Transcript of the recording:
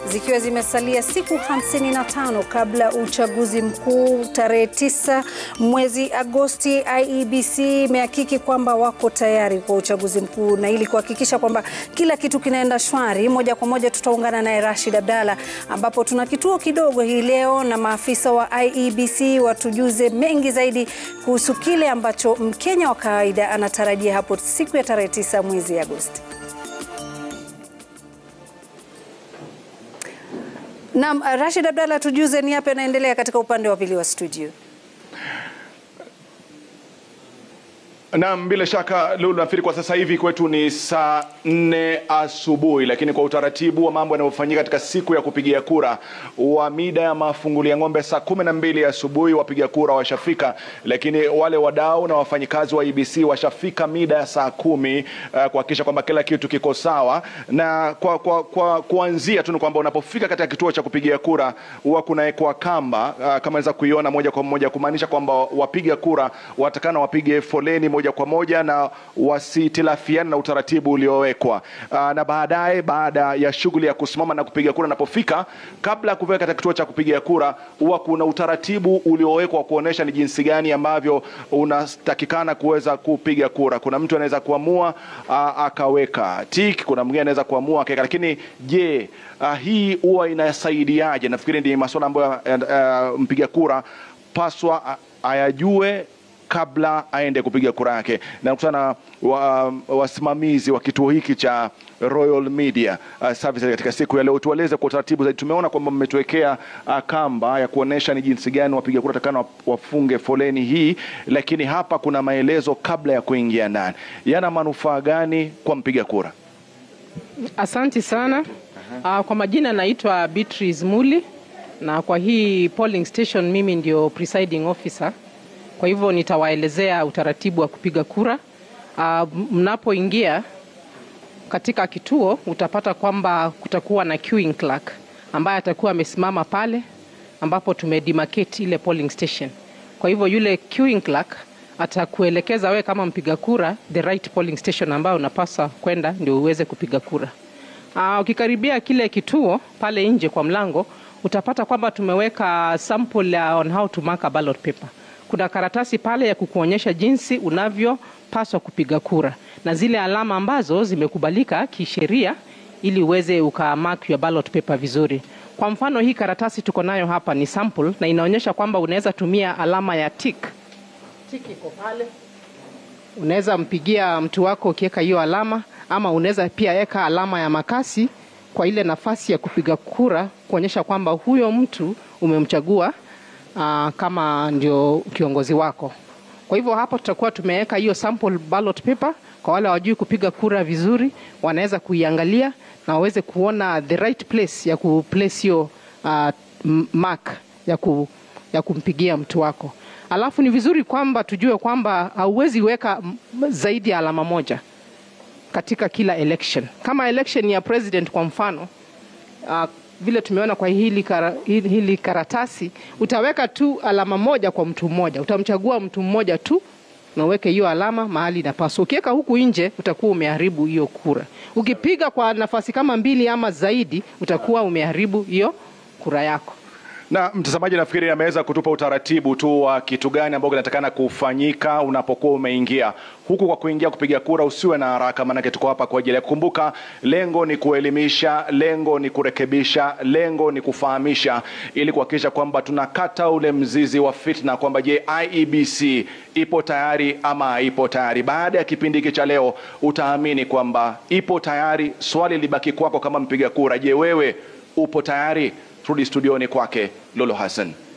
zikiwa zimesalia siku 55 kabla uchaguzi mkuu tarehe 9 mwezi Agosti, IEBC imehakiki kwamba wako tayari kwa uchaguzi mkuu, na ili kuhakikisha kwamba kila kitu kinaenda shwari, moja kwa moja tutaungana naye Rashid Abdalla, ambapo tuna kituo kidogo hii leo na maafisa wa IEBC watujuze mengi zaidi kuhusu kile ambacho Mkenya wa kawaida anatarajia hapo siku ya tarehe 9 mwezi Agosti. Naam, Rashid Abdalla, tujuze ni yapi yanaendelea katika upande wa pili wa studio. Naam, bila shaka Lulu, nafikiri kwa sasa hivi kwetu ni saa nne asubuhi, lakini kwa utaratibu wa mambo yanayofanyika katika siku ya kupigia kura wa mida ya mafungulia ng'ombe saa kumi na mbili asubuhi wapiga kura washafika, lakini wale wadau na wafanyikazi wa IEBC washafika mida ya saa kumi uh, kuhakikisha kwamba kila kitu kiko sawa, na kwa, kwa, kwa kuanzia tu ni kwamba unapofika katika kituo cha kupigia kura huwa kunawekwa kamba uh, kama unaweza kuiona moja kwa moja, kumaanisha kwamba wapiga kura watakana wapige foleni moja kwa moja na wasitilafiana na utaratibu uliowekwa. Aa, na baadaye baada ya shughuli ya kusimama na kupiga kura napofika, kabla ya kufika katika kituo cha kupiga kura, huwa kuna utaratibu uliowekwa kuonesha ni jinsi gani ambavyo unatakikana kuweza kupiga kura. Kuna mtu anaweza kuamua aa, akaweka tik, kuna mwingine anaweza kuamua akaweka, lakini je, aa, hii huwa inasaidiaje? Nafikiri ndi masuala ambayo uh, mpiga kura paswa ayajue kabla aende kupiga kura yake. Na kukutana wa, wasimamizi wa kituo hiki cha Royal Media uh, Services katika siku ya leo, tueleze kwa utaratibu zaidi. Tumeona kwamba mmetuwekea uh, kamba ya kuonesha ni jinsi gani wapiga kura takana wafunge foleni hii, lakini hapa kuna maelezo kabla ya kuingia ndani. Yana manufaa gani kwa mpiga kura? Asanti sana. Uh, kwa majina naitwa Beatrice Muli na kwa hii polling station mimi ndio presiding officer kwa hivyo nitawaelezea utaratibu wa kupiga kura. Uh, mnapoingia katika kituo utapata kwamba kutakuwa na queuing clerk ambaye atakuwa amesimama pale ambapo tumedemarcate ile polling station. Kwa hivyo yule queuing clerk atakuelekeza wewe kama mpiga kura the right polling station ambayo unapaswa kwenda ndio uweze kupiga kura. Uh, ukikaribia kile kituo pale nje kwa mlango utapata kwamba tumeweka sample on how to mark a ballot paper kuna karatasi pale ya kukuonyesha jinsi unavyopaswa kupiga kura na zile alama ambazo zimekubalika kisheria ili uweze ukamark your ballot paper vizuri. Kwa mfano hii karatasi tuko nayo hapa ni sample na inaonyesha kwamba unaweza tumia alama ya tick. Tick iko pale. Unaweza mpigia mtu wako ukiweka hiyo alama ama unaweza pia weka alama ya makasi kwa ile nafasi ya kupiga kura kuonyesha kwamba huyo mtu umemchagua uh, kama ndio kiongozi wako. Kwa hivyo hapo tutakuwa tumeweka hiyo sample ballot paper. Kwa wale hawajui kupiga kura vizuri, wanaweza kuiangalia na waweze kuona the right place ya kuplace hiyo uh, mark ya, ku, ya kumpigia mtu wako. Alafu ni vizuri kwamba tujue kwamba hauwezi weka zaidi ya alama moja katika kila election. Kama election ya president kwa mfano uh, vile tumeona kwa hili, kara, hili karatasi utaweka tu alama moja kwa mtu mmoja, utamchagua mtu mmoja tu na uweke hiyo alama mahali inapaswa. Ukiweka huku nje utakuwa umeharibu hiyo kura. Ukipiga kwa nafasi kama mbili ama zaidi utakuwa umeharibu hiyo kura yako. Na mtazamaji, nafikiri ameweza kutupa utaratibu tu wa kitu gani ambao kinatakana kufanyika unapokuwa umeingia huku. Kwa kuingia kupiga kura, usiwe na haraka, maanake tuko hapa kwa ajili ya kukumbuka. Lengo ni kuelimisha, lengo ni kurekebisha, lengo ni kufahamisha, ili kuhakikisha kwamba tunakata ule mzizi wa fitna, kwamba je, IEBC ipo tayari ama haipo tayari. Baada ya kipindi hiki cha leo, utaamini kwamba ipo tayari. Swali libaki kwako kama mpiga kura, je, wewe upo tayari? Turudi studioni kwake Lolo Hassan.